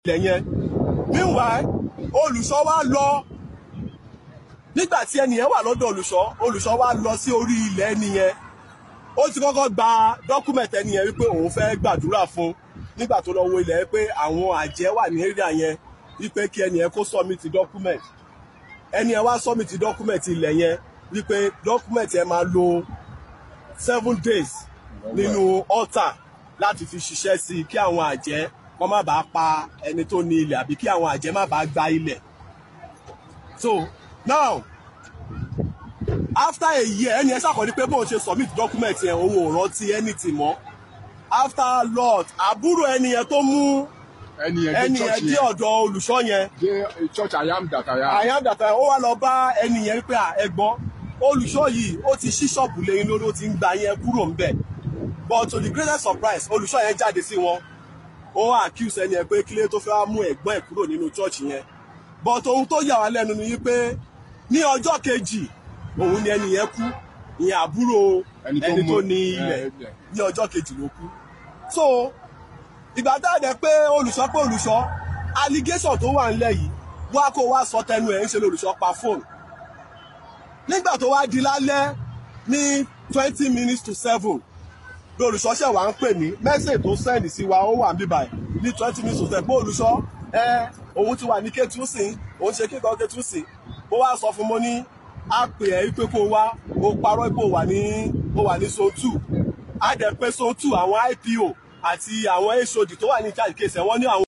ilẹ̀ yẹn meanwhile olùṣọ́ wa lọ nígbà tí ẹni yẹn wà lọ́dọ̀ olùṣọ́ olùṣọ́ wa lọ sí orí ilẹ̀ ẹni yẹn ó ti kọ́kọ́ gba dọ́kúmẹ̀tì ẹni yẹn wípé òun fẹ́ gbàdúrà fún nígbà tó lọ wo ilẹ̀ yẹn pé àwọn àjẹ́ wà ní area yẹn wípé kí ẹni yẹn kó submit document ẹni yẹn wá submit document ilẹ̀ yẹn wípé document yẹn máa lo seven days nínú altar láti fi ṣiṣẹ́ sí i kí àwọn àjẹ́ wọ́n má bàa pa ẹni tó ní ilẹ̀ àbí kí àwọn àjẹ́ má bàa gba ilẹ̀ so now after a year ẹni ẹ ṣàkọọ́lẹ̀ pé bóun ṣe submit document yẹn òun ò rántí anything mọ́ after lot àbúrò ẹni yẹn tó mú ẹni yẹn ẹni dé yẹn church dé yẹn ọ̀dọ̀ olùṣọ́ yẹn dé church I am that I am. àyàndàtà ó wá lọ bá ẹni yẹn wípé à, ẹ̀gbọ́n olùṣọ́ yìí ó ti ṣí ṣọ́ọ̀bù lẹ́yìn lórí ó ti ń gba yẹn kúrò ńbẹ̀ but to the greatest surprise olùṣọ́ yẹn jáde sí wọn ó accuse ẹni yẹn pé kílé tó fẹ́ wá mú ẹ̀gbọ́n ẹ̀ kúrò nínú church yẹn but ohun tó yà wá lẹ́nu ni wípé ní ọjọ́ kejì òun ni ẹni yẹn kú ìyẹn àbúrò Ẹni tó ẹni mú- tó ní ẹ, ilẹ̀ ẹ. ní ọjọ́ kejì ló kú so ìgbà tá a dẹ̀ pé olùṣọ́ pé olùṣọ́ allegation tó wà ńlẹ̀ yìí wá kó wá sọ tẹnu ẹ̀ ń ṣe lolùṣọ́ pa fóònù nígbà tó wá di lálẹ́ ní twenty minutes to seven lolùṣọ́ ṣẹ̀ wá ń pè mí mẹ́sẹ̀ tó sẹ́ndì sí wa ó wà ń bíbà ẹ̀ ní twenty minutes to seven pé olùṣọ́ ẹ òun ti wà ní kétú sí òun ṣe kíkọ́ kétú sí mo wá sọ fún mo ní á pè ẹ́ pé kó o wá o parọ́ pé o wà ní o wà ní zone two á dẹ̀ pé zone two àwọn IPO àti àwọn HOD tó wà ní charge case ẹ̀ wọ́n ní àwọn.